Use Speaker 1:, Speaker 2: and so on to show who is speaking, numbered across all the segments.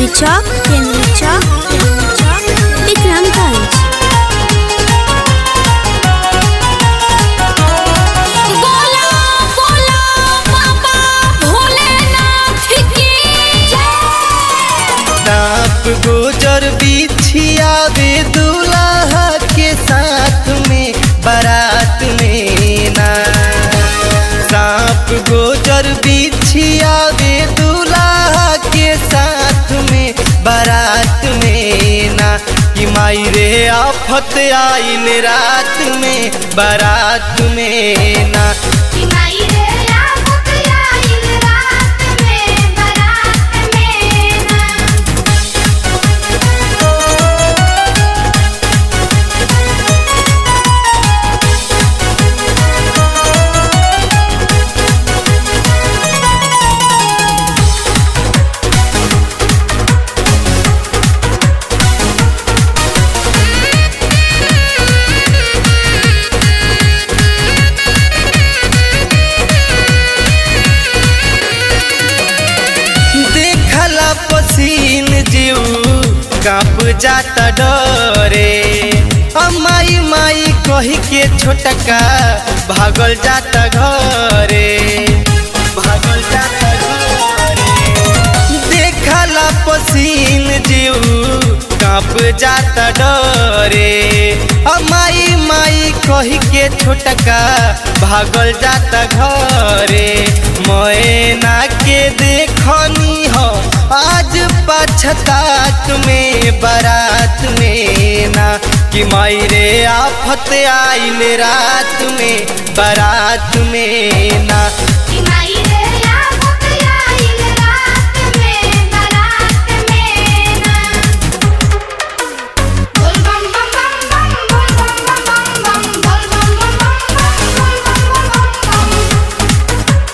Speaker 1: केंद्रीय चौक केंद्रीय चौक केंद्रीय चौक विक्रमगंज
Speaker 2: बोला बोला बाबा भोलेनाथ की जय
Speaker 3: सांप गुजर बिछिया वे दूल्हा के साथ में बारात में ना सांप गुजर बिछिया वे दूल्हा के साथ में बारात में ना कि माई रे आफत आइल रात में बारात में ना
Speaker 2: माई रे आफत आइल रात में बारात में ना
Speaker 3: देखला पसीन जीव कांप जाता डरे आ माई माई कही के छोटका भागल जाता घरे भागल जाता घरे देखला पसीन जीव कांप जाता डरे आ माई माई कही के छोटका भागल जाता घरे मैना के देखनी हो आज पछतात में बारात में ना कि माई रे आफत आइल रात में बारात में ना
Speaker 2: माई रे आफत आइल रात में बारात में ना बोल बम बम बम बम बोल बम बम बम बम बोल बम बम बम बम बोल बम बम बम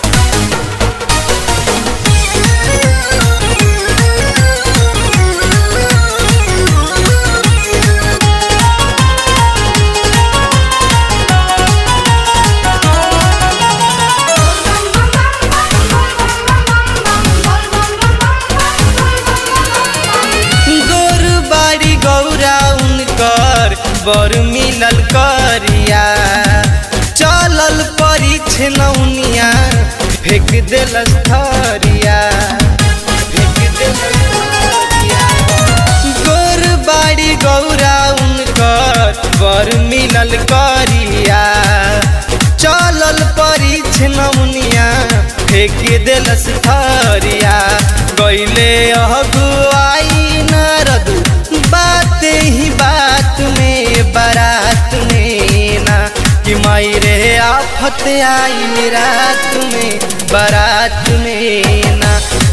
Speaker 3: गोर बाड़ी गौरा उनकर बर मिलल करिया चलल परीछ नौनिया फेंक देलस थरिया फेंक देलस थरिया गोर बाड़ी गौरा उनकर बर मिलल करिया चलल परीछ नौनिया फेंक देलस थरिया गईले अगुआई नारद बात ही बात में बारात में ना कि माई रे आफत आई रात में बारात में ना